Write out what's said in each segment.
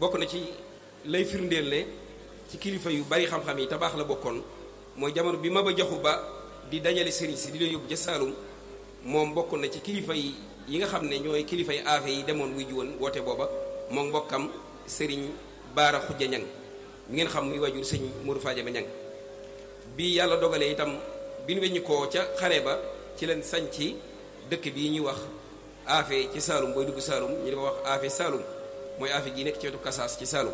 bokk na ci lay firndeel ne ci kilifa yu bari xam-xam yi tabaax la bokkoon mooy jamono bi Maba Jaxu Ba di dajale sëriñ si di leen yóbbu ca Saalum moom bokk na ci kilifa yi yi nga xam ne ñooy kilifa yi aafe yi demoon wuy ji woon woote booba moom mbokkam sëriñ Baara Xujja Ñang mi ngeen xam muy wajur sëñ Mourou Fadiama Ñang bi yàlla dogalee itam bi nu weññi koo ca xare ba ci leen sañ ci dëkk bii ñuy wax aafe ci Saalum booy dugg Saalum ñu di ko wax aafe Saalum mooy aafe gi nekk ci wetu Kasaas ci Saalum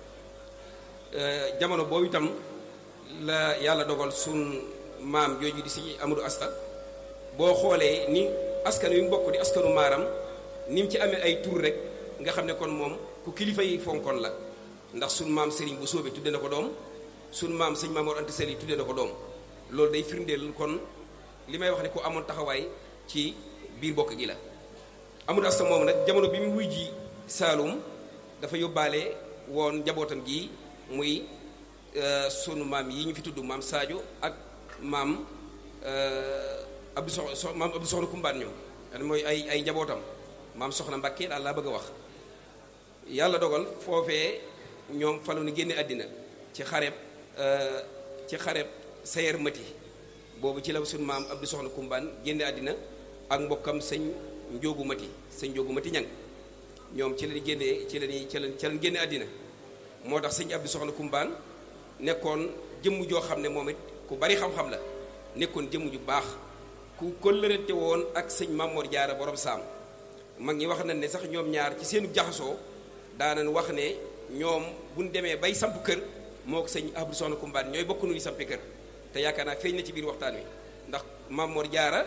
jamono boobu itam la yàlla dogal sun maam jooju di si Amadou Asta boo xoolee ni askan wi mu bokk di askanu maaram ni mu ci amee ay tur rek nga xam ne kon moom ku kilifa yi fonkoon la ndax sun maam Serigne bu soobee tudde na ko doom sun maam sëñ Mamoor Anta Sali tudde na ko doom loolu day firndeel kon li may wax ne ku amoon taxawaay ci biir bokk gi la Amadou Asta moom nag jamono bi mu wuy ji Saalum dafa yóbbaale woon njabootam gi muy sunu maam yi ñu fi tudd maam Sadio ak maam Abdou Sox so maam Abdou Soxna Kumbaan ñoom mooy ay ay njabootam maam Soxna Mbàkke daal laa bëgg a wax yàlla dogal foofee ñoom falu ni génne àddina ci xareb ci xareb sayer mati boobu ci la sunu maam Abdou Soxna Kumbaan génne àddina ak mbokkam sëñ Njóogu Mati sëñ Njóogu Mati ñang ñoom ci lañu génnee ci lañu ci lañu ci lañu génne àddina moo tax sëñ Abdou Soxna Kumbaan nekkoon jëmm joo xam ne moom it ku bari xam-xam la nekkoon jëmm ju baax ku kóllërante woon ak sëñ Mamor Jaara borom saam mag ñi wax nañ ne sax ñoom ñaar ci seenu jaxasoo daanañ wax ne ñoom buñ demee bay samp kër moo ko sëñ Abdou Soxna Kumbaan ñooy bokk nuy sampi kër te yaakaar naa feeñ na ci biir waxtaan wi ndax Mamor Jaara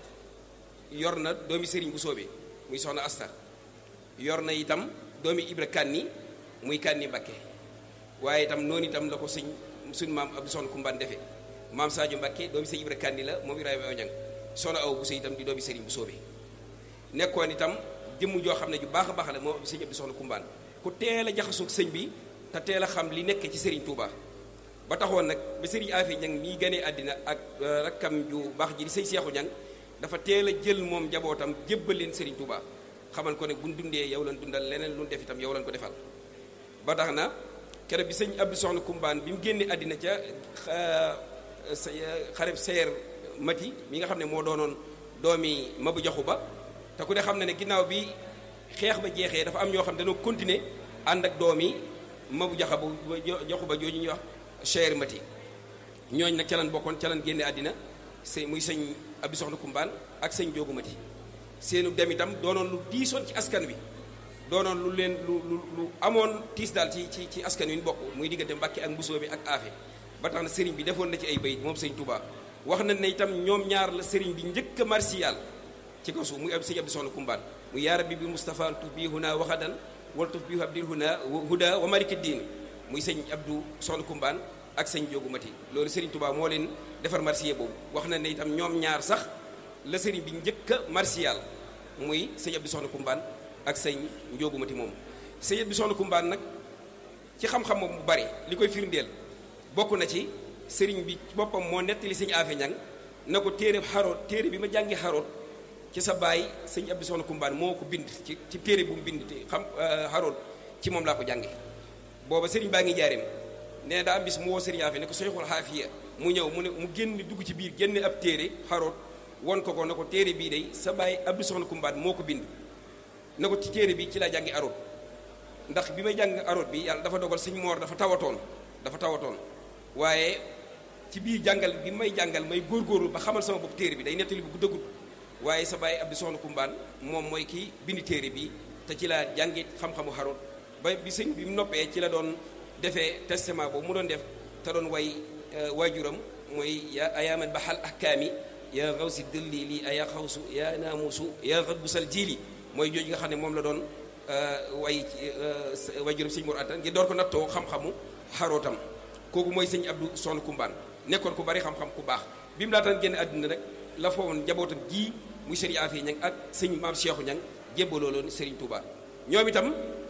yor na doomi sëriñ bu soobee muy soxna Asta yor na itam doomi Ibra Kanni muy Kanni Mbakke waaye itam noonu itam la ko sëñ suñ maam Abdou Soxna Kumbaan defee maam Sadio Mbakke doomi sëñ Ibra Kanni la moom Ibrahima Ñang soxna aw bu sëy itam di doomi sëriñ bu soobee nekkoon itam jëmm joo xam ne ju baax a baax la moom sëñ Abdou Soxna Kumbaan ku teel a jaxasoog sëñ bi te teel a xam li nekk ci sëriñ Touba ba taxoon nag ba sëriñ Afi Ñang mii ganee àddina ak rakkam ju baax ji di sëñ Seexu Ñang dafa teel a jël moom njabootam jébbal leen sëriñ Touba xamal ko ne buñ dundee yow lan dundal leneen lu def itam yow lan ko defal ba tax na keroog bi sëñ Abdou Soxna Kumbaan bi mu génnee àddina ca xareb seer mati mi nga xam ne moo doonoon doomi Mabu Jaxu Ba te ku ne xam ne ne ginnaaw bi xeex ba jeexee dafa am ñoo xam ne dañoo continuer ànd ak doomi Mabu Jaxa ba Jaxu Ba jooju ñuy wax seer mati ñooñ nag ca lan bokkoon ca lan génne àddina sëñ muy sëñ Abdou Soxna Kumbaan ak sëñ Joogu Mati seenu dem itam doonoon lu diisoon ci askan wi doonoon lu leen lu lu lu amoon tiis daal ci ci ci askan wi ñu bokk muy diggante Mbàkke ak Mbusoo bi ak Aafe ba tax na sëriñ bi defoon na ci ay bayit moom sëñ Touba wax na ne itam ñoom ñaar la sëriñ bi njëkk a marsiyaal ci kaw suuf muy ab sëñ Abdou Soxna Kumbaan mu yaa rabbi bi Moustapha tuf bii huna waxadan wala tuf bii abdil huna huda wa maliki diin muy sëñ Abdou Soxna Kumbaan ak sëñ Joogu Mati loolu sëriñ Touba moo leen defar marsiye boobu wax na ne itam ñoom ñaar sax la sëriñ bi njëkk a marsiyaal muy sëñ Abdou Soxna Kumbaan ak sëñ Njoogu Mati moom sëñ Abdou Soxna Kumbaan nag ci xam-xam moom bu bari li koy firndeel bokk na ci sëriñ bi boppam moo nettali sëñ Afe Ñang na ko téere xaroot téere bi ma jàngi xaroot ci sa baay sëñ Abdou Soxna Kumbaan moo ko bind ci ci téere bu mu bind te xam xaroot ci moom laa ko jànge booba sëriñ baa ngi jaareem nee daa am bis mu woo sëriñ Afe ne ko sooy xool xaafiya mu ñëw mu ne mu génn dugg ci biir génne ab téere xaroot won ko ko na ko téere bii day sa baay Abdou Soxna Kumbaan moo ko bind na ko ci téere bi ci laa jàngi aroot ndax bi may jàng aroot bi yàlla dafa dogal sëñ moor dafa tawatoon dafa tawatoon waaye ci biir jàngal bi may jàngal may góorgóorlu ba xamal sama bopp téere bi day nettali bu guddagul waaye sa baay Abdou Soxna Kumbaan moom mooy kii bind téere bi te ci laa jàngi xam-xamu xaroot ba bi sëñ bi mu noppee ci la doon defee testament boobu mu doon def te doon way waajuram mooy ya ayaaman baxal ahkaami yaa xaw si dëlli lii aya xawsu yaa naamusu yaa xat bu sal jiili mooy jooju nga xam ne moom la doon way waajuram sëñ Mor Anta ngir door ko nattoo xam-xamu xarootam kooku mooy sëñ Abdou Soxna Kumbaan nekkoon ku bari xam-xam ku baax bi mu laataan génn àdduna rek la foowoon njabootam ji muy sëriñ Afee Ñang ak sëñ maam Cheikhu Ñang jébbaloo loon sëriñ Touba ñoom itam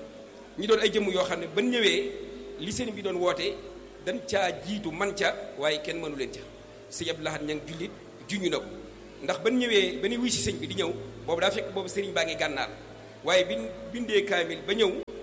ñi doon ay jëmm yoo xam ne ban ñëwee li sëriñ bi doon woote dañ caa jiitu man ca waaye kenn mënu leen ca sëñ Abdou Lahad Ñang jullit juñu na ko ndax ban ñëwee ba ni wuy si sëñ bi di ñëw boobu daa fekk boobu sëriñ baa ngi gànnaar waaye bi bindee kaamil ba ñëw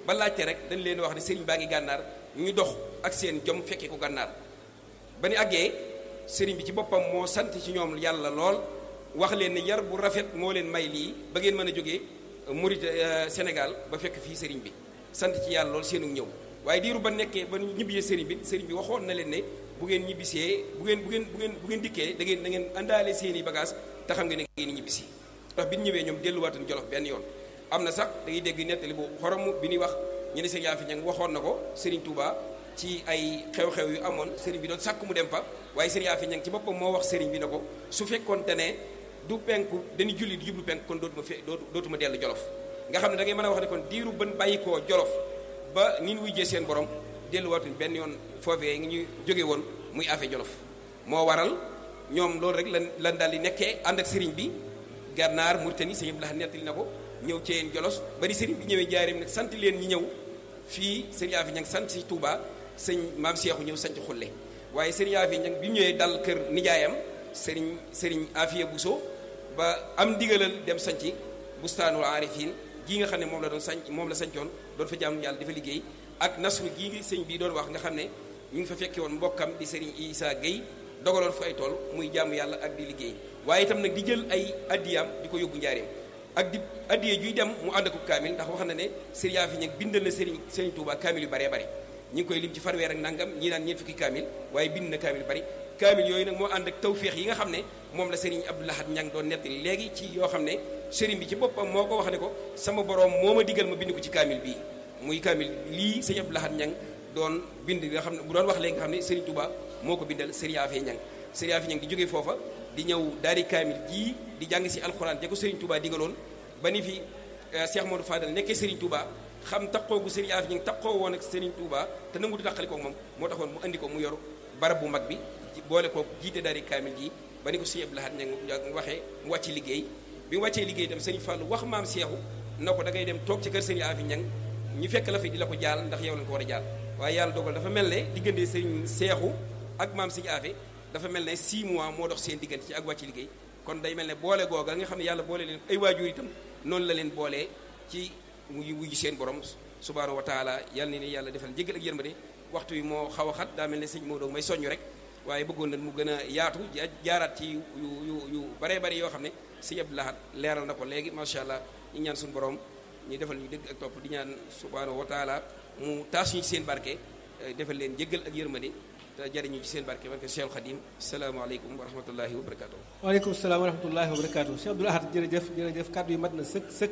ba laajte rek dañ leen wax ne sëriñ baa ngi gànnaar ñu dox ak seen jom fekkee ko gànnaar ba ni àggee sëriñ bi ci boppam moo sant ci ñoom yàlla lool wax leen ne yar bu rafet moo leen may lii ba ngeen mën a jógee Murit Sénégal ba fekk fii sëriñ bi sant ci yàlla lool seenu ñëw waaye diiru ba nekkee ba ñibbisee sëriñ bi sëriñ bi waxoon na leen ne bu ngeen ñibbisee bu ngeen bu ngeen bu ngeen bu ngeen dikkee da ngeen da ngeen àndaale seeni bagage te xam nga ne ngeen ñibbisi ndax bi ñu ñëwee ñoom delluwaatuñ Jolof benn yoon am na sax da ngay dégg nettali bu xorom bi ñuy wax ñu ne sëriñ Yaafi Ñang waxoon na ko sëriñ Touba ci ay xew-xew yu amoon sëriñ bi doon sàkk mu dem fa waaye sëriñ Yaafi Ñang ci boppam moo wax sëriñ bi na ko su fekkoonte ne du penku dañuy julli di jublu penku kon dootuma fe dootuma dellu Jolof nga xam ne da ngay mën a wax ne kon diiru ban bàyyi koo Jolof ba ni ñu wujjee seen borom delluwaatuñ benn yoon foofee ngi ñu jóge woon muy affaire Jolof moo waral ñoom loolu rek lan lan daal di nekkee ànd ak sëriñ bi gànnaar Mauritanie sëñ Abdou Lahad nettali na ko ñëw ci yeen Jolos ba di sëriñ bi ñëwee jaareem nag sant leen ñi ñëw fii sëriñ Yaafi Ñang sant si Touba sëñ maam Seexu ñëw sant xulle waaye sëriñ Yaafi Ñang bi mu ñëwee dal kër nijaayam sëriñ sëriñ Afiya Buso ba am ndigalal dem sanci bustaanul aarifin gii nga xam ne moom la doon sanc moom la sancoon doon fa jaamu yàlla dafa liggéey ak nasru gii ngi sëñ bii doon wax nga xam ne ñu ngi fa fekke woon mbokkam di sëriñ Isa Gueye dogaloon fa ay tool muy jaamu yàlla ak di liggéey waaye itam nag di jël ay addiyaam di ko yóbbu njaareem ak di addiye juy dem mu ànd ak kaamil ndax wax na ne sëriñ Yaafi Ñang bindal na sëriñ sëriñ Touba kaamil yu baree bari ñi ngi koy lim ci farweer ak nangam ñii naan ñeent fukki kaamil waaye bind na kaamil yu bari kaamil yooyu nag moo ànd ak tawféex yi nga xam ne moom la sëriñ Abdou Lahad Ñang doon nettali léegi ci yoo xam ne sëriñ bi ci boppam moo ko wax ne ko sama borom moo ma digal ma bind ko ci kaamil bii muy kaamil lii sëriñ Abdou Lahad Ñang doon bind nga xam ne bu doon wax léegi nga xam ne sëriñ Touba moo ko bindal sëriñ Yaafi Ñang sëriñ Yaafi Ñang di jógee foofa di ñëw daari kaamil jii di jàng si alxuraan ja ko sëriñ Touba digaloon ba ni fi Cheikh Modou Fadal nekkee sëriñ Touba xam taqoo gu sëriñ Yaafi Ñang taqoo woon ak sëriñ Touba te nangu di taqali ko moom moo taxoon mu andi ko mu yor barab bu mag bi boole ko jiite daari kaamil ji ba ni ko sëriñ Abdou Lahad Ñang waxee mu wàcc liggéey bi mu wàccee liggéey itam sëriñ Fallou wax maam Seexu na ko da ngay dem toog ci kër sëriñ Yaafi Ñang ñu fekk la fi di la ko jaal ndax yow lañ ko war a jaal waaye yàlla dogal dafa mel ne diggante sëriñ Seexu ak maam sëriñ Yaafi dafa mel ne 6 mois moo dox seen diggante ci ak wàcc liggéey kon day mel ne boole googa nga xam ne yàlla boole leen ay waajur itam noonu la leen boolee ci muy wuyu seen borom subhaanahu wa taala yàlla ne ni yàlla defal njëgal ak yërmande waxtu wi moo xaw a xat daa mel ne sëñ Maodo may soññu rek waaye bëggoon na mu gën a yaatu jaaraat ci yu yu yu baree bari yoo xam ne sëñ Abdou Lahad leeral na ko léegi macha allah ñu ñaan suñu borom ñu defal ñu dëgg ak topp di ñaan subhaanahu wa taala mu taas ñu ci seen barke defal leen jéggal ak yërmande te jariñu ci seen barke barke Cheikh Khadim salaamaaleykum wa rahmatullahi wa barakaatu. waaleykum salaam wa rahmatullahi wa barakaatu Cheikh Abdou Lahad jërëjëf jërëjëf kàddu yi mat na sëkk sëkk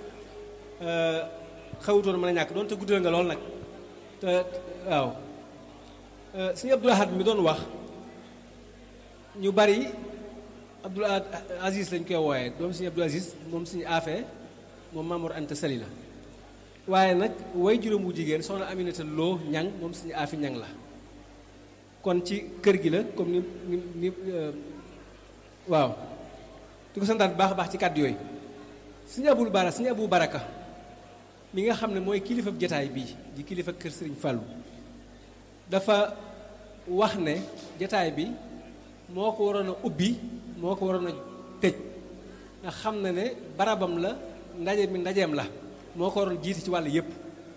xawutoon mën a ñàkk doon te guddal nga lool nag te waaw sëñ Abdou Lahad mi doon wax ñu bari Abdou Aziz lañ koy wooyee doom sëñ Abdou Aziz moom suñu affaire moom Mamour Anta Sali la waaye nag way juróom wu jigéen soxna Aminata Lo ñang moom suñu aafi ñang la kon ci kër gi la comme ni ni ni waaw di ko santaat bu baax a baax ci kàddu yooyu suñu abul bara suñu abu baraka mi nga xam ne mooy kilifa jataay bii di kilifa kër sëriñ Fàllu dafa wax ne jataay bi moo ko waroon a ubbi moo ko waroon a tëj nga xam na ne barabam la ndaje mi ndajeem la moo ko waroon jiite ci wàll yépp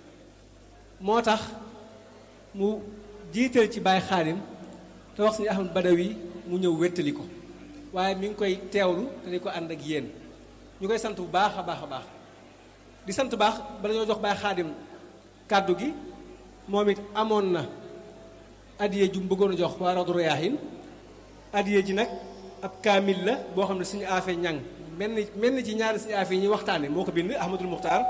moo tax mu jiital ci Baay Xaadim te wax suñu Ahmad Badawi mu ñëw wéttali ko waaye mi ngi koy teewlu te di ko ànd ak yéen ñu koy sant bu baax a baax a baax di sant baax bala ñoo jox Baay Xaadim kàddu gi moom it amoon na addiye ju mu bëggoon a jox waa Rawdu Rayaahin addiye ji nag ab kaamil la boo xam ne suñu affaire ñang mel ni mel ni ci ñaari suñu affaire yi ñuy waxtaane moo ko bind Ahmadul Muxtaar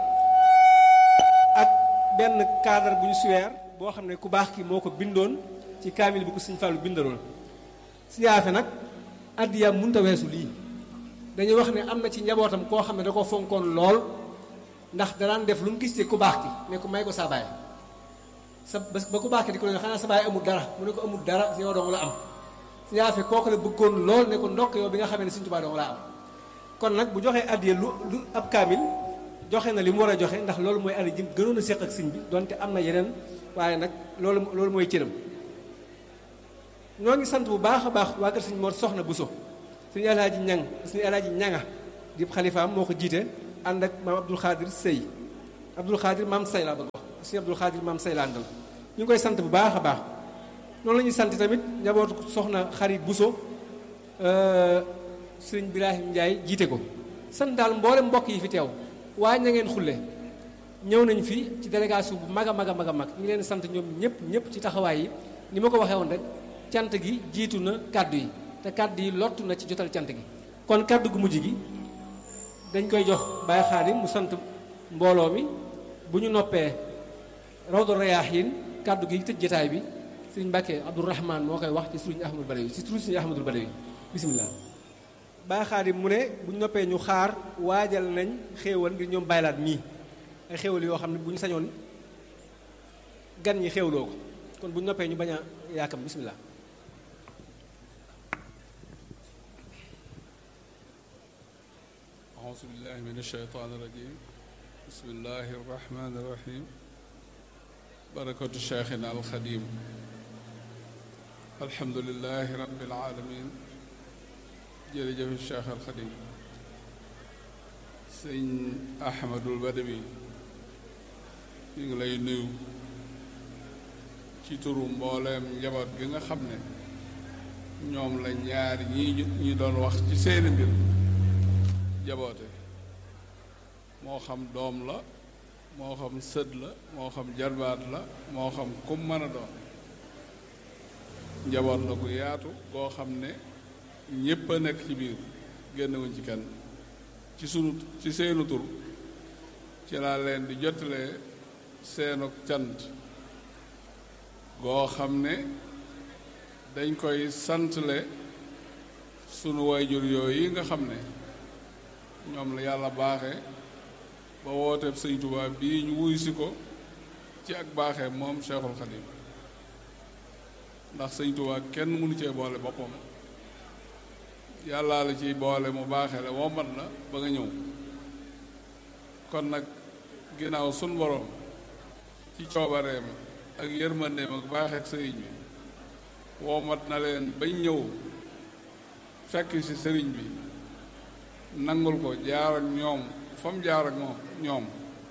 ak benn cadre bu ñu suweer boo xam ne ku baax ki moo ko bindoon ci kaamil bi ko suñu fàllu bindaloon suñu affaire nag addiyaam mënta weesu lii dañuy wax ne am na ci njabootam koo xam ne da ko fonkoon lool ndax danaan def lu mu gis ci ku baax ki ne ko may ko saa baay sa ba ku baax ki di ko ne xanaa sa baay amul dara mu ne ko amul dara yow dong la am suñu affaire kooku la bëggoon lool ne ko ndokk yow bi nga xamee ne Sëriñ Tuubaa dong la am kon nag bu joxee addiya lu lu ab kaamil joxe na li mu war a joxe ndax loolu mooy addiya ji gënoon a séq ak sëñ bi donte am na yeneen waaye nag loolu loolu mooy cëram ñoo ngi sant bu baax a baax waa kër sëñ Mor Soxna Buso suñu alaaji ñang suñu alaaji ñanga di xalifaam moo ko jiite ànd ak maam Abdul Xaadir Sëy Abdul Xaadir maam Say laa bëgg wax sëñ Abdul Xaadir maam saylandal ñu ngi koy sant bu baax a baax noonu la ñuy sant tamit njabootu soxna xarit Buso sëriñ Birahim Ndiaye jiite ko sant daal mboolem mbokk yi fi teew waaye na ngeen xulle ñëw nañ fi ci délégation bu mag a mag a mag a mag ñu ngi leen sant ñoom ñëpp ñëpp ci taxawaay yi ni ma ko waxee woon rek cant gi jiitu na kàddu yi te kàddu yi lottu na ci jotal cant gi kon kàddu gu mujj gi dañ koy jox Baye Xaadim mu sant mbooloo mi bu ñu noppee Rawdu Rayaahiin kàddu gi tëj jotaay bi sëriñ Mbàkke Abdourahman moo koy wax ci sëriñ Ahmadul Badawi ci sëriñ Ahmadul Badawi bisimilah. Baye Xaadim mu ne bu ñu noppee ñu xaar waajal nañ xéewal ngir ñoom baylaat mii ay xéewal yoo xam ne bu ñu sañoon gan ñi xéewloo ko kon bu ñu noppee ñu bañ a yaakam bisimilah. أعوذ بالله من الشيطان الرجيم بسم الله الرحمن الرحيم بركة شيخنا الخديم الحمد لله رب العالمين jërëjëf Cheikh al Xadim sëñ Ahmadul Badawi ñu ngi lay nuyu ci turu mbooleem njaboot gi nga xam ne ñoom la ñaar ñii ñu doon wax ci seeni mbir jaboote moo xam doom la moo xam sët la moo xam jarbaat la moo xam kum mën a doon njaboot la gu yaatu goo xam ne ñépp a nekk ci biir génnewuñ ci kenn ci sunu ci seenu tur ci laa leen di jotalee seenu cant goo xam ne dañ koy santle sunu wayjur yooyu nga xam ne ñoom la yàlla baaxe ba wooteeb sëñ Tuubaa bii ñu wuy si ko ci ak baaxee moom Cheikhul Khadim ndax sëñ Tuubaa kenn mënu cee boole boppam yàllaa la ciy boole mu baaxee la wombat la ba nga ñëw kon nag ginnaaw sun borom ci coobareem ak yërmandeem ak baaxeek sëriñ bi wombat na leen bañ ñëw fekk ci sëriñ bi nangul ko jaar ak ñoom fa mu jaar ak moom ñoom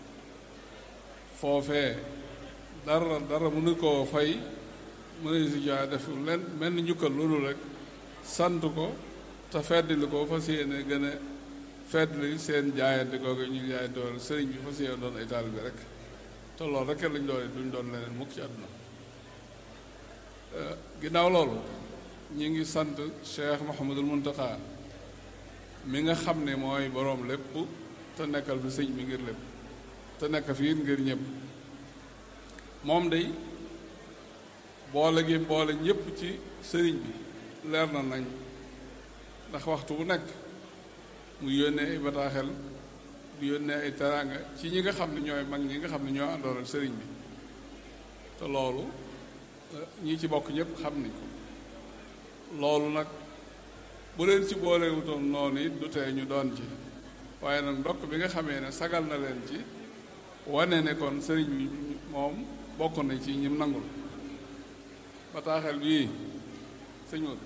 foofee dara dara mënu koo fay mënu si joxe def leen mel ni njukkal loolu rek sant ko te feddli ko fas yéene gën a feddli seen jaayante googu ñu jaayante woon sëriñ bi fas yéene doon ay taalibe bi rek te loolu rek lañ doon duñ doon leneen mukk ci àdduna ginnaaw loolu ñu ngi sant Cheikh Mouhamadul Muntaxa mi nga xam ne mooy boroom lépp te nekkal fi sëñ bi ngir lépp te nekk fii ngir ñëpp moom day boole gi boole ñëpp ci sëriñ bi leer na nañ ndax waxtu bu nekk mu yónnee ay bataaxel di yónnee ay teraanga ci ñi nga xam ne ñooy mag ñi nga xam ne ñoo àndoon ak sëriñ bi te loolu ñi ci bokk ñëpp xam nañ ko loolu nag bu leen ci boolewutoon noonu it du tee ñu doon ci waaye nag ndokk bi nga xamee ne sagal na leen ci wane ne kon sëriñ bi moom bokk na ci ñim nangul bataaxel bii sëñ Modou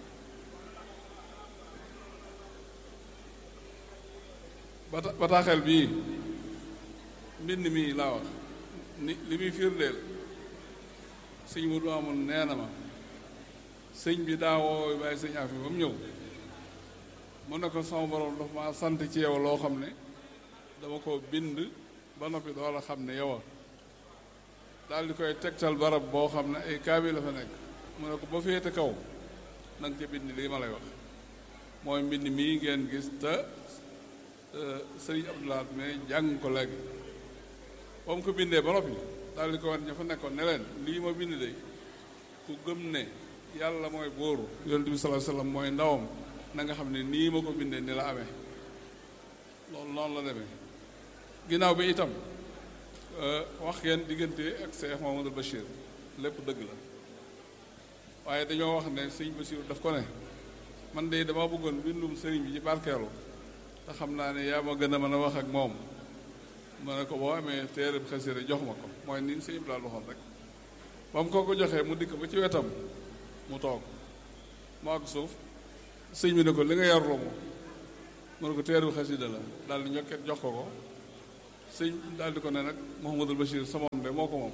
bata bataaxel bii mbind mii laa wax ni li muy firndeel sëñ Modou amul nee na ma sëñ bi daa woo bàyyi sëñ afi ba mu ñëw mu ne ko sama borom dafa ma sant ci yow loo xam ne dama ko bind ba noppi doo la xam ne yow a daal di koy tegtal barab boo xam ne ay kaabi la fa nekk mu ne ko ba féete kaw na nga ca bind lii ma lay wax mooy mbind mii ngeen gis te sëriñ Abdoulaat mais jàng ko léegi ba mu ko bindee ba noppi daal di ko wan ña fa nekkoon ne leen lii ma bind de ku gëm ne yàlla mooy bóoru yonent bi sallallahu alayhi wasallam mooy ndawam na nga xam ne nii ma ko bindee ni la amee loolu noonu la demee ginnaaw bi itam wax ngeen diggante ak Cheikh Mamadou Bachir lépp dëgg la waaye dañoo wax ne sëñ Bachir daf ko ne man de dama bëggoon bindum sëriñ bi ci barkeelu te xam naa ne yaa ma gën a mën a wax ak moom ma ne ko boo amee téere xasida jox ma ko mooy ni sëñ bi daal waxoon rek ba mu ko ko joxee mu dikk ba ci wetam mu toog mu ak suuf sëñ bi ne ko li nga yarloo mo mu ne ko téere xasida la daal di ñokket jox ko ko sëñ daal di ko ne nag Mouhamadul Bachir sa moom de de moo ko moom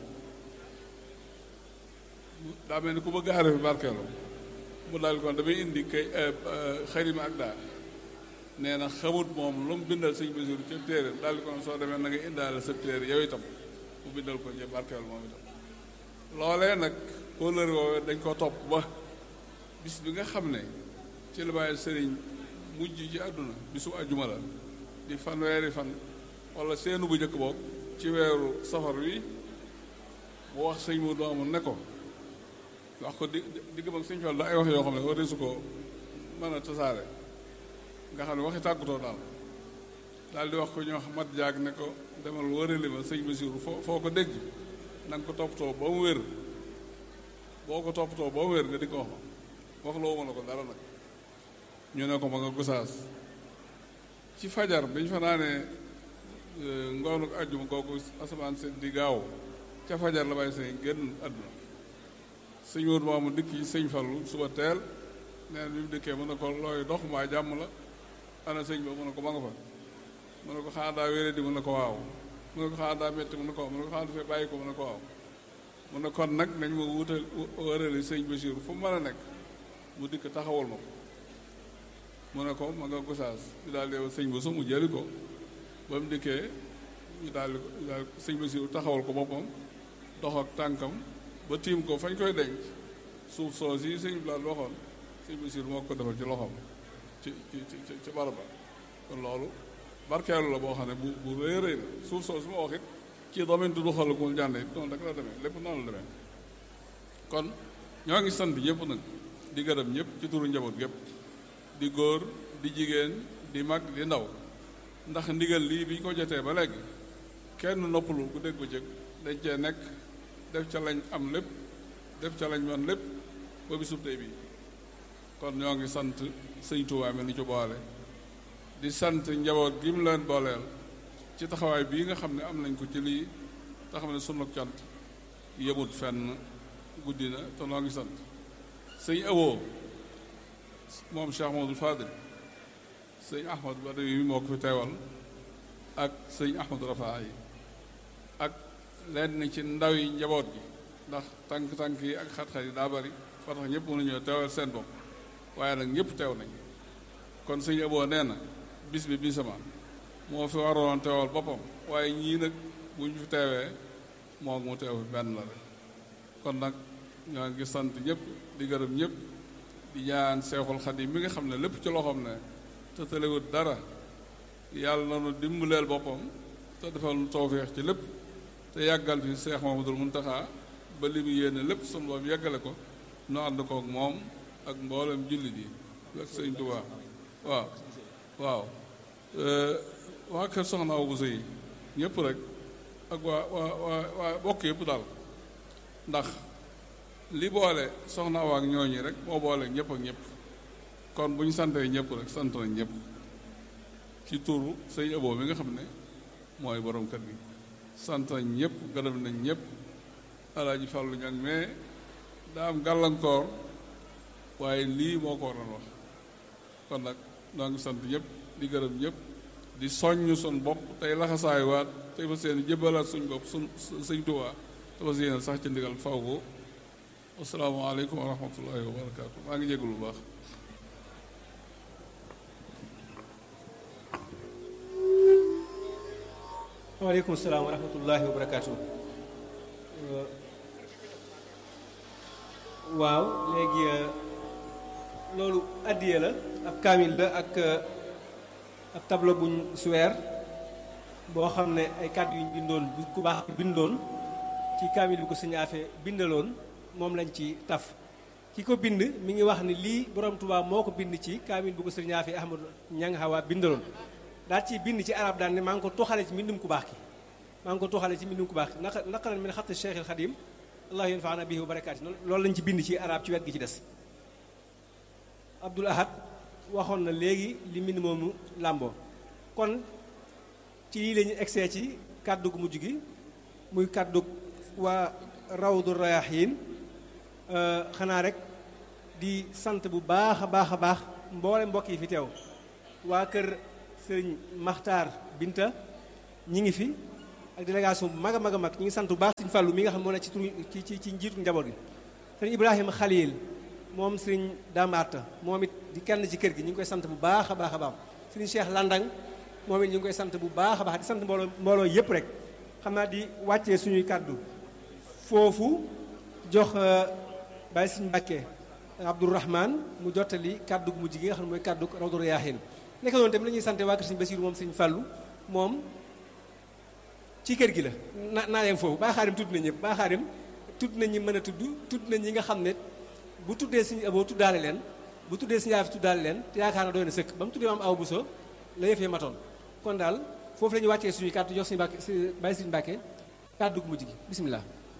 daa mel ni ku bëgg aare fi barkeelu mu daal kon damay indi kay xarima ak daa nee na xamut moom lu mu bindal sëñ Basiru ca téere daal di kon soo demee na nga indaale sa téere yow itam mu bindal ko ñe barkeelu moom itam loolee nag kóllëre woowee dañ ko topp ba bis bi nga xam ne ci la bàyyi sëriñ mujj ci àdduna bisu àjjuma la di fanweeri fan wala seenu bu njëkk boog ci weeru safar wi mu wax sëñ mu doomu ne ko wax ko di diggam ak sëñ Fall da ay wax yoo xam ne war su ko mën a tasaare nga xam ne waxi tàggutoo daal daal di wax ko ñoo mat jaag ne ko demal wërali ma sëñ Basiru foo foo ko dégg na nga ko toppatoo ba mu wér boo ko toppatoo ba mu wér nga di ko wax ma wax loo ma la ko dara nag ñu ne ko ma nga gusaas ci fajar bi ñu fa naanee ngoonu àjjuma kooku asamaan seen di gaaw ca fajar la bàyyi sëñ génn àdduna sëñ wóor moomu dikk yi sëñ Fallu suba teel neen bi mu dikkee mën na ko looy dox maa jàmm la ana sëñ ba mën na ko ma nga fa mën na ko xanaa daa wéré di mën na ko waaw mën na ko xanaa daa métti mën na ko waaw mën na ko xanaa dafay bàyyi ko mën na ko waaw mën na kon nag nañ ma wutal wërali sëñ Bachir fu mu mën a nekk mu dikk taxawal ma ko mu ne ko ma nga gosaas ñu daal di sëñ ba su mu jëli ko ba mu dikkee ñu daal di ko daal sëñ Bachir taxawal ko boppam dox ak tànkam ba tiim ko fañ koy denc suuf soos yi sëñ bi daal waxoon sëñ Bachir moo ko defal ci loxoom ci ci ci ci baraba kon loolu barkeelu la boo xam ne bu bu rëy rëy la suuf soos su ma wax it ci domaine du xalakul jànd it noonu rek la demee lépp noonu la demee kon ñoo ngi sant ñëpp nag di gërëm ñëpp ci turu njaboot gépp di góor di jigéen di mag di ndaw ndax ndigal lii bi ñu ko jotee ba léegi kenn noppalu ku dégg ba jëkk dañ cee nekk def ca lañ am lépp def ca lañ man lépp ba bisub tey bii kon ñoo ngi sant sëñ Tuubaa mi ni ci boole di sant njaboot gi mu leen booleel ci taxawaay bii nga xam ne am nañ ko ci lii te xam ne sunu cant yëmut fenn guddi na te noo ngi sant sëñ awoo moom Cheikh Mahmadul Fadil sëñ Ahmad Badawi mi moo ko fi teewal ak sëñ Ahmad Rafaa yi ak lenn ci ndaw yi njaboot gi ndax tànk-tànk yi ak xat-xat yi daa bari fa tax ñëpp mënuñoo teewal seen bopp waaye nag ñëpp teew nañ kon sëñ aboo nee na bis bi bisama moo fi waroon teewal boppam waaye ñii nag bu ñu fi teewee moo mu teew fi benn la rek kon nag ñoo ngi sant ñëpp di gërëm ñëpp di ñaan seexul xadim mi nga xam ne lépp ci loxoom ne te tëlewut dara yàlla na nu dimbaleel boppam te defal nu tawféex ci lépp te yàggal fi seex Mamadul Muntaxa ba li mu yéene lépp sunu boom yàggale ko nu ànd kook moom ak mboolem jullit yi ak sëñ Tuubaa waaw waaw waa kër soxna Awa Bousso yi ñëpp rek ak waa waa waa waa bokk yëpp daal ndax li boole soxna Awa ak ñooñi rek moo boole ñëpp ak ñëpp kon bu ñu santee ñëpp rek sant nañ ñëpp ci turu sëñ Abo mi nga xam ne mooy borom kër gi sant nañ ñëpp gërëm nañ ñëpp alaaji Fàllu ñag mais daa am gàllankoor waaye lii moo ko waroon wax kon nag noo ngi sant ñëpp di gërëm ñëpp di soññ sun bopp tey laxasaay waat tey fa seen jëbbalaat suñ bopp suñ sëñ Tuubaa te fa seen sax ci ndigal faw ko asalaamaaleykum wa rahmatullahi wa barakaatu maa ngi jégul bu baax waaleykum salaam wa rahmatullahi wa barakaatu waaw léegi loolu addiye la ab kaamil la ak ab tableau buñ suweer boo xam ne ay kàddu yuñ bindoon bu ku baax bindoon ci kaamil bi ko sëñ Afe bindaloon moom lañ ci taf ki ko bind mi ngi wax ni lii borom Tuubaa moo ko bind ci kaamil bu ko sëñ Afe Ahmadu Ñang Hawa bindaloon daal ci bind ci arab daan ne maa ngi ko toxale ci mbindum ku baax ki maa ngi ko toxale ci mbindum ku baax ki naka naqalan min xatti Cheikh al Xadim allah yanfaana bihi wa barakaati loolu lañ ci bind ci arab ci wet gi ci des Abdul Ahad waxoon na léegi li mbind moomu làmboo kon ci lii la ñu egsee ci kàddu gu mujj gi muy kàddu waa rawdu rayaxiin xanaa rek di sant bu baax a baax a baax mboole mbokk yi fi teew waa kër sëriñ Maxtaar Binta ñi ngi fi ak délégation bu mag a mag a mag ñu ngi sant bu baax sëñ Fallou mi nga xam moo ne ci turu ci ci ci njiitu njaboot gi sëñ Ibrahima Khalil moom sëñ Damaata moom it di kenn ci kër gi ñu ngi koy sant bu baax a baax a baax sëñ Cheikh Landang moom it ñu ngi koy sant bu baax a baax di sant mbooloo mbooloo yëpp rek xam naa di wàccee suñuy kàddu foofu jox Baye Sëñ Mbàkke Abdourahman mu jottali kàddu gu mujj gi nga xam ne mooy kàddu Rawdu Rayaahin nekk noonu tamit la ñuy sant waa kër Sëñ Basiiru moom Sëñ Fàllu moom ci kër gi la na naa leen foofu Baye Xaadim tudd na ñëpp Baye Xaadim tudd nañ ñi mën a tudd tudd nañ ñi nga xam ne bu tuddee Sëñ Aboo tuddaale leen bu tuddee Sëñ Aafi tuddaale leen te yaakaar na doy na sëkk ba mu tuddee maam aw Buso la yëfee matoon kon daal foofu la ñuy wàccee suñuy kàddu jox Sëñ Mbàkke Baye Sëñ Mbàkke kàddu gu mujj gi bisimilah.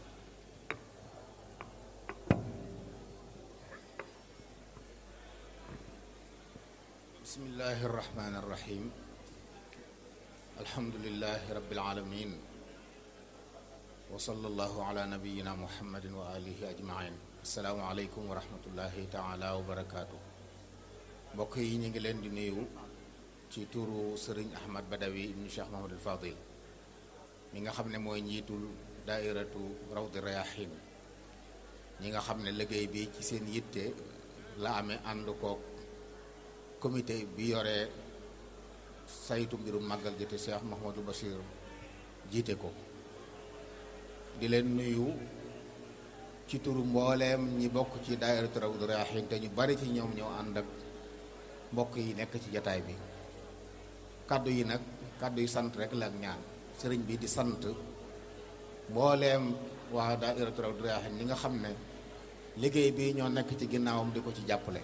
bismillahi irrahmani irrahim alhamdulilahi rabbil alamin wa sallallahu ala nabiyina muhammadin wa alihi ajmain asalaamu aleykum wa rahmatullahi taala wa barakaatu mbokk yi ñu ngi leen di nuyu ci turu sëriñ ahmad badawi ibnu cheikh mahamadul fadil mi nga xam ne mooy njiitul daairatu rawdi rayahin ñi nga xam ne liggéey bi ci seen yitte la amee ànd kook comité bi yore saytu mbirum màggal gi te Cheikh Mouhamadou Bachir jiite ko di leen nuyu ci turu mbooleem ñi bokk ci daayiratu Rawdu Rayaahiin te ñu bari ci ñoom ñoo ànd ak mbokk yi nekk ci jataay bi kàddu yi nag kàddu yi sant rek la ak ñaan sëriñ bi di sant mbooleem waa daayiratu Rawdu Rayaahiin ñi nga xam ne liggéey bi ñoo nekk ci ginnaawam di ko ci jàppale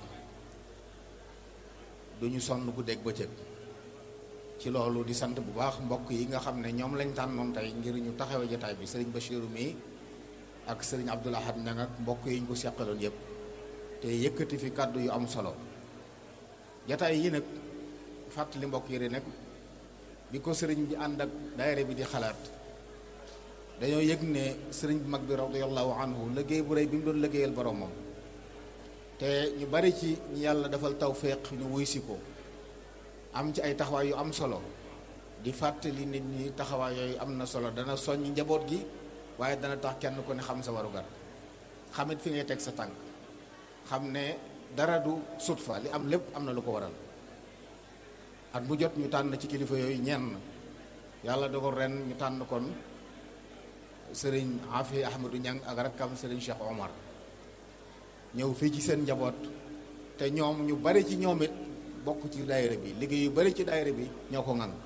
duñu sonn guddeeg bëccëg ci loolu di sant bu baax mbokk yi nga xam ne ñoom lañ tànnoon tey ngir ñu taxawe jataay bi sëriñ Bachiru mi ak sëriñ Abdul Ahad Ñang ak mbokk yi ñu ko seqaloon yépp te yëkkati fi kàddu yu am solo jataay yi nag fàttali mbokk yi nag bi ko sëriñ bi ànd ak daayira bi di xalaat dañoo yëg ne sëriñ bu mag bi radiyallahu anhu liggéey bu rëy bi mu doon liggéeyal boromam te ñu bari ci ñi yàlla defal tawféex ñu wuy si ko am ci ay taxawaay yu am solo di fàttali nit ñi taxawaay yooyu am na solo dana soññ njaboot gi waaye dana tax kenn ku ne xam sa warugar xamit fi ngay teg sa tànk xam ne dara du sut fa li am lépp am na lu ko waral at mu jot ñu tànn ci kilifa yooyu ñenn yàlla dogal ren ñu tànn kon sëriñ Afi Ahmadou Ñang ak rakkam sëriñ Cheikh Omar ñëw fii ci seen njaboot te ñoom ñu bari ci ñoom it bokk ci daayira bi liggéey yu bari ci daayira bi ñoo ko ŋang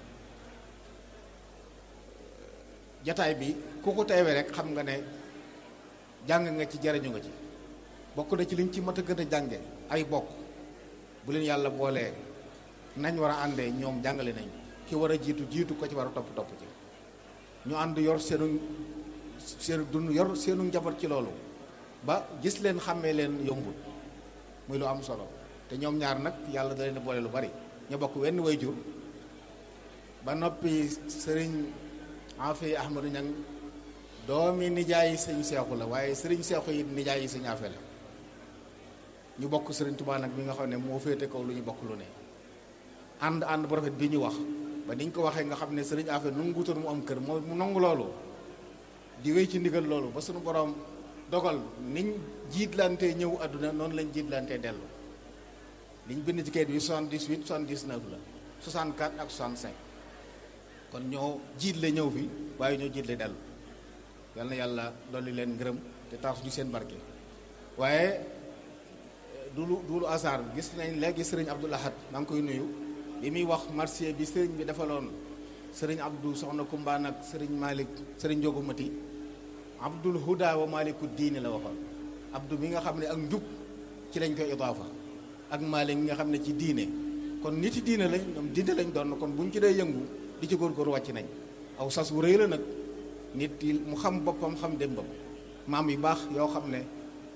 jataay bi ku ko teewee rek xam nga ne jàng nga ci jariñu nga ci bokk na ci liñ ci mat a gën a jànge ay bokk bu leen yàlla boolee nañ war a àndee ñoom jàngale nañ ki war a jiitu jiitu ko ci war a topp topp ci ñu ànd yor seenu seenu dund yor seenu njaboot ci loolu ba gis leen xàmmee leen yombul muy lu am solo te ñoom ñaar nag yàlla da leen boole lu bari ñu bokk wenn way jur ba noppi sëriñ Afi Ahmadou Ñang doomi nijaayi sëñ seexu la waaye sëriñ seexu yi nijaayi sëñ Afe la ñu bokk sëriñ Tuubaa nag mi nga xam ne moo féete kaw lu ñu bokk lu ne ànd ànd bu rafet bi ñu wax ba niñ ko waxee nga xam ne sëriñ Afe nu nguutoon mu am kër moo mu nangu loolu di wéy ci ndigal loolu ba suñu borom dogal niñ jiitlante ñëw àdduna noonu lañ jiitlante dellu liñ bind ci kayit bi 78 79 la 64 ak 65 kon ñoo jiitle ñëw fi waaye ñoo jiitle dellu yal na yàlla dolli leen ngërëm te taas ñu seen barke waaye du lu du lu hasard gis nañ léegi sëriñ Abdul Ahad maa ngi koy nuyu li muy wax marché bi sëriñ bi defaloon sëriñ Abdou Soxna Kumbaan ak sëriñ Malick sëriñ Njogu Mati Abdul Huda wa Maliku diine la waxoon Abdou mi nga xam ne ak njub ci lañ koy idaafa ak Malik mi nga xam ne ci diine kon nit yi diine lañ ñoom diine lañ doon kon bu ñu ci dee yëngu di ci góorgóor wàcc nañ aw sas wu rëy la nag nit yi mu xam boppam xam démbam maam yu baax yoo xam ne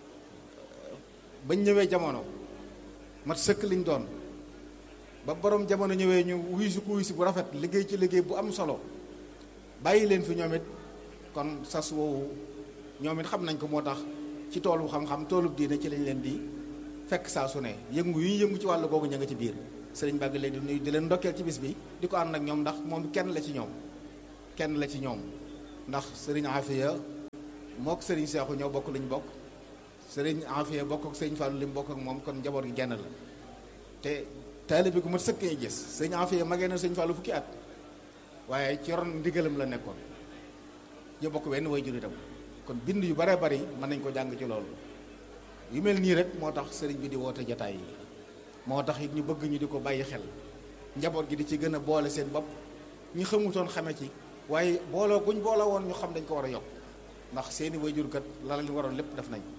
bañ ñëwee jamono mat sëkk liñ doon ba borom jamono ñëwee ñu wuy si ku wuy si bu rafet liggéey ci liggéey bu am solo bàyyi leen fi ñoom it kon sas woowu ñoom it xam nañ ko moo tax ci toolu xam-xam toolub diine ci lañ leen di fekk saa su ne yëngu yu ñu yëngu ci wàllu googu ña nga ci biir sëriñ bàgg leen di nuyu di leen ndokkeel ci bis bi di ko ànd ak ñoom ndax moom kenn la ci ñoom kenn la ci ñoom ndax sëriñ Afia mook sëriñ Seexu ñoo bokk lu ñu bokk sëriñ Afia bokk ak sëriñ Fallou li mu bokk ak moom kon njaboot gi genn la te taalibe gu mat sëkk ngay gis sëriñ Afia magee na sëriñ Fallou fukki at waaye ci ron ndigalam la nekkoon ñu bokk wenn way jur itam kon bind yu bare bari mën nañ ko jàng ci loolu yu mel nii rek moo tax sëriñ bi di woote jataay yi moo tax it ñu bëgg ñu di ko bàyyi xel njaboot gi di ci gën a boole seen bopp ñi xamutoon xame ci waaye booloo guñ booloo woon ñu xam dañ ko war a yokk ndax seeni wayjurkat la leen waroon lépp def nañ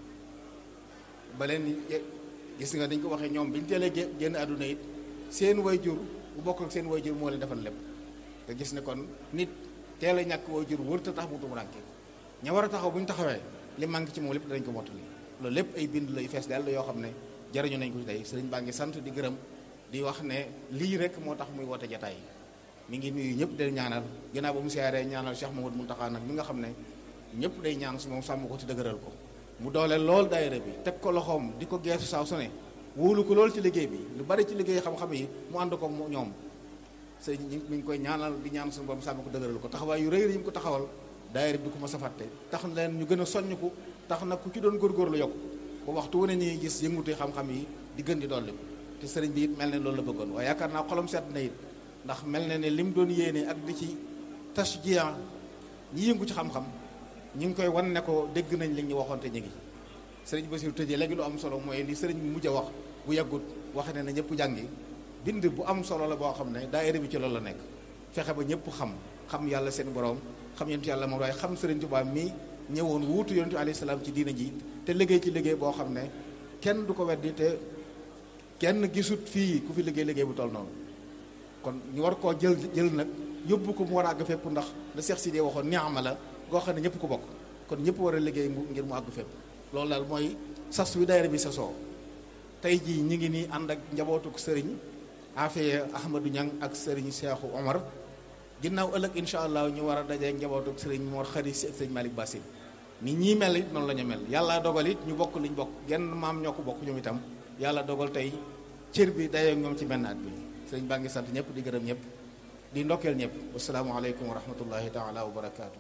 ba leen gis nga dañ ko waxee ñoom bi ñu teelee génn àdduna it seen wayjur bu bokk ak seen wayjur moo leen defal lépp te gis ne kon nit teel a ñàkk wayjur wër te tax mu tumurànke ña war a taxaw bu ñu taxawee li manqué ci moom lépp dañ ko mottali loolu lépp ay bind lay fees dell yoo xam ne jariñu nañ ko ci tey sëriñ baa ngi sant di gërëm di wax ne lii rek moo tax muy woote jataay yi mi ngi nuyu ñëpp day ñaanal ginnaaw ba mu siyaaree ñaanal Cheikh Mamadou Mountakha nag mi nga xam ne ñëpp day ñaan su moom sàmm ko ci dëgëral ko mu dooleel lool daayira bi teg ko loxoom di ko geesu saa su ne wóolu ko lool ci liggéey bi lu bari ci liggéey xam-xam yi mu ànd ko ñoom sëriñ ñi mi ngi koy ñaanal di ñaan suñu borom sàmm ko dëgëral ko taxawaay yu rëy yi mu ko taxawal daayira bi du ko ma safatte tax na leen ñu gën a soññ ko tax na ku ci doon góorgóorlu yokk ba waxtu wu ne ñuy gis yëngute xam-xam yi di gën di dolli ko te sëriñ bi it mel ne loolu la bëggoon waaye yaakaar naa xolam seet na it ndax mel na ne lim doon yéene ak di ci tashjiya ñi yëngu ci xam-xam ñi ngi koy wan ne ko dégg nañ li ñu waxoon te ñu ngi sëriñ Basiru tëjee léegi lu am solo mooy li sëriñ bi mujj a wax bu yàggut waxe ne na ñëpp jàngi bind bu am solo la boo xam ne daayira bi ci loolu la nekk fexe ba ñëpp xam xam yàlla seen borom xam yonent yàlla moom waaye xam sëriñ Tuubaa mi ñëwoon wuutu yonent alayhi salaam ci diina ji te liggéey ci liggéey boo xam ne kenn du ko weddi te kenn gisut fii ku fi liggéey liggéey bu toll noonu kon ñu war koo jël jël nag yóbbu ko mu war a àgg fépp ndax la Seex Sidi waxoon ni'ma la goo xam ne ñëpp ko bokk kon ñëpp war a liggéey mu ngir mu àgg fépp loolu daal mooy sas wi daayira bi sasoo tey jii ñi ngi nii ànd ak njabootuk sëriñ Afia Ahmadou Niang ak sëriñ Seexu Omar ginnaaw ëllëg incha allah ñu war a dajee njabootuk sëriñ Mor Xari Si ak sëriñ Malick Bassine ni ñii mel it noonu la ñu mel yàlla dogal it ñu bokk liñ bokk genn maam ñoo ko bokk ñoom itam yàlla dogal tey cër bi dayoo ñoom ci benn at bi sëriñ baa ngi sant ñëpp di gërëm ñëpp di ndokkeel ñëpp wasalaamualeykum wa rahmatullahi taala wa barakaatu.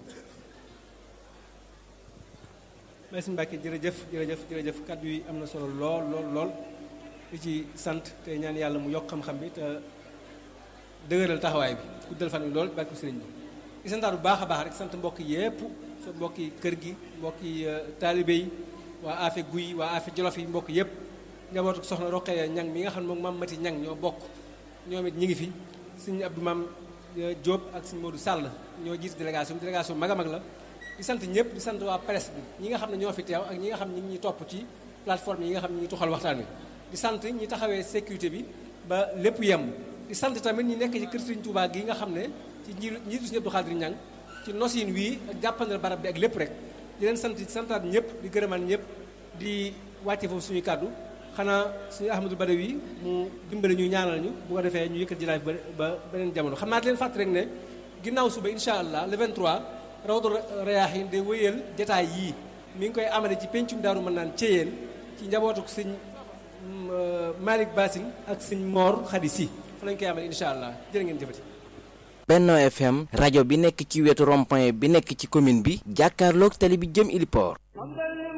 merci Mbacke jërëjëf jërëjëf jërëjëf kàddu yi am na solo lool lool lool di ci sant te ñaan yàlla mu yokk xam-xam bi te dëgëral taxawaay bi guddal fan wi lool barke sëriñ bi di santaat bu baax a baax rek sant mbokk yépp sa mbokki kër gi mbokki taalibe yi waa Afe Guy waa Afe Jolof yi mbokk yépp njabootu soxna Roqee ñang mi nga xam ne moom maam Mati ñang ñoo bokk ñoom it ñi ngi fi suñu Abdou Mam Diop ak suñu Modou Sall ñoo jiite délégation bi délégation mag a mag la di sant ñëpp di sant waa presse bi ñi nga xam ne ñoo fi teew ak ñi nga xam ne ñi ngi ñuy topp ci plateforme yi nga xam ne ñi ngi tuxal waxtaan wi di sant ñi taxawee sécurité bi ba lépp yem di sant tamit ñi nekk ci kër Serigne Touba gi nga xam ne ci nji njiitu Serigne Abdou Khadir Niang ci nosin wii ak jàppandal barab bi ak lépp rek di leen sant di santaat ñëpp di gërëmaan ñëpp di wàcce foofu suñuy kàddu xanaa suñu Ahmadou Badawi mu dimbali ñu ñaanal ñu bu ko defee ñu yëkkat jëlaay ba ba beneen jamono xam naa di leen fàttali rek ne ginnaaw suba incha allah le 23 rawdu rayaahin day wéyal jataay yii mi ngi koy amale ci pencum daaru mën naan ceyeen ci njabootuk sëñ Malick Bassine ak sëñ Mor Khady Si fa lañ koy amale incha allah jërë ngeen jëfati Benno FM rajo bi nekk ci wetu rond-point bi nekk ci commune bi jàkkaarloog tali bi jëm Iliport